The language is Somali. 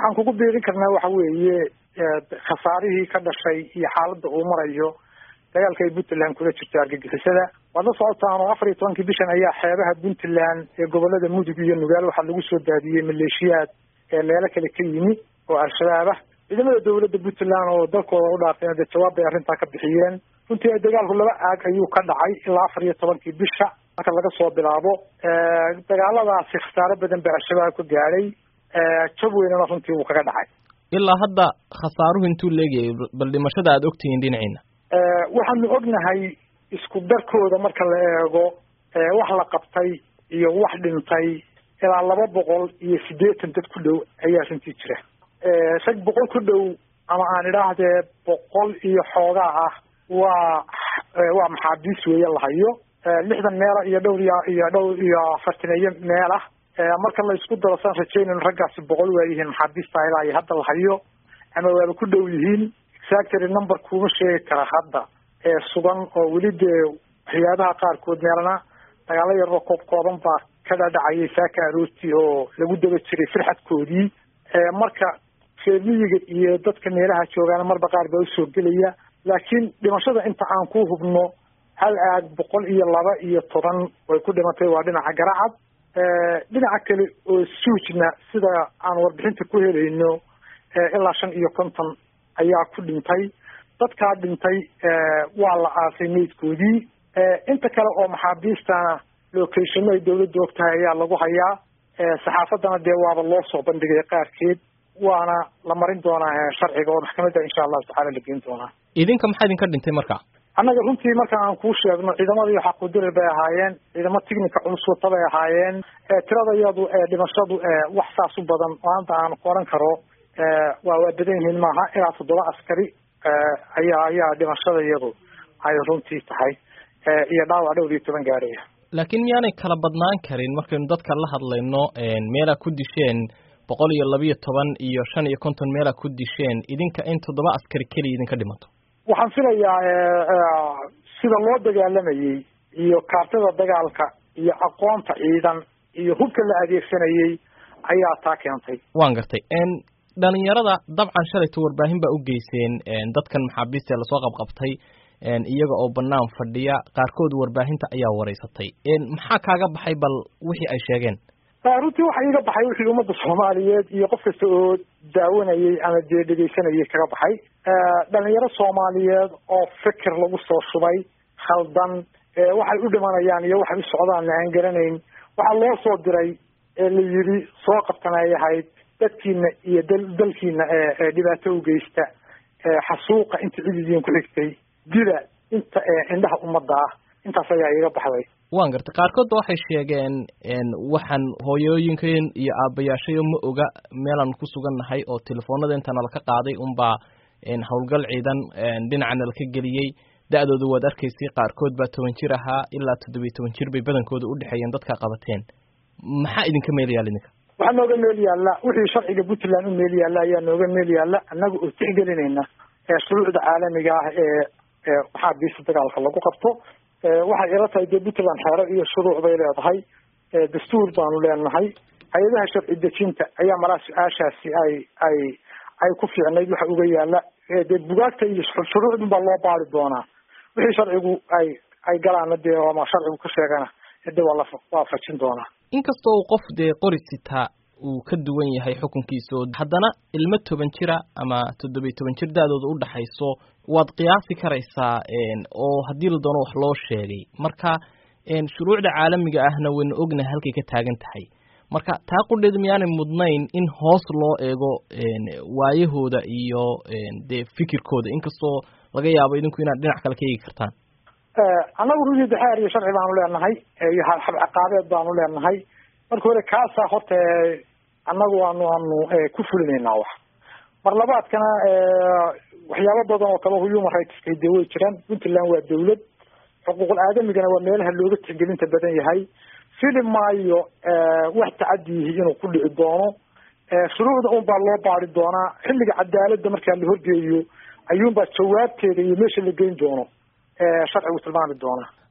waxaan kugu biirin karnaa waxa weeye khasaarihii ka dhashay iyo xaaladda uu marayo dagaalka ay puntland kula jirto argagixisada waad la socotaan oo afar iyo tobankii bishan ayaa xeebaha puntland ee gobolada mudug iyo nugaal waxaa lagu soo daadiyey maleeshiyaad ee meelo kale ka yimi oo al-shabaab ah ciidamada dawladda puntland oo dalkooda u dhaafeen dee jawaab bay arrintaa ka bixiyeen runtii dagaalku laba aag ayuu ka dhacay ilaa afar iyo tobankii bisha marka laga soo bilaabo dagaaladaasi khasaaro badan baa al-shabaab ka gaadhay jab weynana runtii wuu kaga dhacay ilaa hadda khasaaruhu intuu leegayay bal dhimashada aada ogtihiin dhinaciina waxaanu ognahay isku darkooda marka la eego wax la qabtay iyo wax dhintay ilaa laba boqol iyo siddeetan dad ku dhow ayaa runtii jira rag boqol ku dhow ama aan idhaahdee boqol iyo xoogaa ah waa waa maxaabiis weeye lahayo lixdan meela iyo dhowr iyo iyo dhowr iyo afartaneeyo meel ah marka la isku daro saan rajaynayno raggaasi boqol waa yihiin maxaabiista ilaa iyo hadda lahayo ama waaba ku dhow yihiin exactory number kuma sheegi kara hadda ee sugan oo weli dee waxyaabaha qaarkood meelana dagaalo yaroo koob kooban baa ka dhadhacayay saaka aroortii oo lagu daba jiray firxadkoodii marka reemiyiga iyo dadka meelaha joogaana marba qaar baa usoo gelaya laakiin dhimashada inta aan ku hubno hal aag boqol iyo laba iyo toban way ku dhimatay waa dhinaca garacad dhinaca kale oo suujna sida aan warbixinta ku helayno ilaa shan iyo konton ayaa ku dhintay dadkaa dhintay waa la aasay meydkoodii inta kale oo maxaabiistana locationno ay dawladda og tahay ayaa lagu hayaa saxaafaddana dee waaba loo soo bandhigay qaarkeed waana la marin doonaa sharciga oo maxkamadda insha allahu tacala la geyn doonaa idinka maxaa idinka dhintay marka annaga runtii marka aan kuu sheegno ciidamadii xaqudirir bay ahaayeen ciidamo tignika culus wata bay ahaayeen tirada iyadu dhimashadu wax saas u badan oo hadda aan qoran karo waa waa badan yihiin maaha ilaa toddoba askari ayaa ayaa dhimashada iyadu ay runtii tahay iyo dhaawac dhowr iyo toban gaaraya laakiin miyaanay kala badnaan karin markaynu dadka la hadlayno meelaa ku disheen boqol iyo labiyo toban iyo shan iyo konton meelaa ku disheen idinka in toddoba askari keliya idinka dhimato waxaan filayaa sida loo dagaalamayey iyo kaartada dagaalka iyo aqoonta ciidan iyo hubka la adeegsanayey ayaa taa keentay waan gartay dhalinyarada dabcan shalayta warbaahin baa u geyseen dadkan maxaabiista ee lasoo qabqabtay iyaga oo banaan fadhiya qaarkood warbaahinta ayaa wareysatay maxaa kaaga baxay bal wixii ay sheegeen runtii waxa iga baxay wixii ummadda soomaaliyeed iyo qof kasta oo daawanayay ama dee dhegeysanayay kaga baxay dhalinyaro soomaaliyeed oo fikir lagu soo shubay khaldan waxay u dhimanayaan iyo waxay u socdaan aan garanayn waxaa loo soo diray ee la yidhi soo qabtan ay ahayd dadkiina iyo dal dalkiina ee dhibaato u geysta xasuuqa inta cididiin ku xigtay dila inta indhaha ummadda ah intaas ayaa iga baxday waan gartay qaarkood ba waxay sheegeen waxaan hooyooyinkeen iyo aabayaashayo ma oga meelaan ku sugannahay oo telefoonada inta nalaka qaaday unbaa howlgal ciidan dhinaca nalaka geliyey da-dooda waad arkaysay qaarkood baa toban jir ahaa ilaa toddobiyo toban jir bay badankooda udhexeeyeen dadka qabateen maxaa idinka meel yaalla idinka waxaa nooga meel yaalla wixii sharciga puntland u meel yaalla ayaa nooga meel yaalla annaga oo tixgelinayna shuruucda caalamiga ah ee maxaabiista dagaalka lagu qabto waxay ila tahay dee puntland xeero iyo shuruuc bay leedahay dastuur baanu leenahay hay-adaha sharci dejinta ayaa malaa su-aashaasi ay ay ay ku fiicnayd waxa uga yaala dee bugaagta iyo shuruucdun baa loo baari doonaa wixii sharcigu ay ay galaana dee ama sharcigu ka sheegana de waa la waafajin doonaa inkasta uu qof dee qori sitaa uu ka duwan yahay xukunkiisa oo haddana ilmo toban jira ama toddobiyo toban jir da-dooda udhaxayso waad qiyaasi karaysaa oo haddii la doono wax loo sheegay marka shuruucda caalamiga ahna waynu ognahay halkay ka taagan tahay marka taa qudheed miyaanay mudnayn in hoos loo eego waayahooda iyo dee fikirkooda inkastoo laga yaabo idinku inaad dhinac kale ka eegi kartaan annagu runtii daxeer iyo sharci baanu leenahay iyo habciqaabeed baanu leenahay marka hore kaasaa horta annagu waanu aanu ku fulinaynaa wax mar labaadkana waxyaabo badan oo kale human rightska dee way jiraan puntland waa dawlad xuquuqul aadamigana waa meelaha looga tixgelinta badan yahay fili maayo wax tacadiyihi inuu ku dhici doono shuruucda un baa loo baari doonaa xilliga cadaaladda markaa la horgeeyo ayuunbaa jawaabteeda iyo meesha la geyn doono sharcigu tilmaami doonaa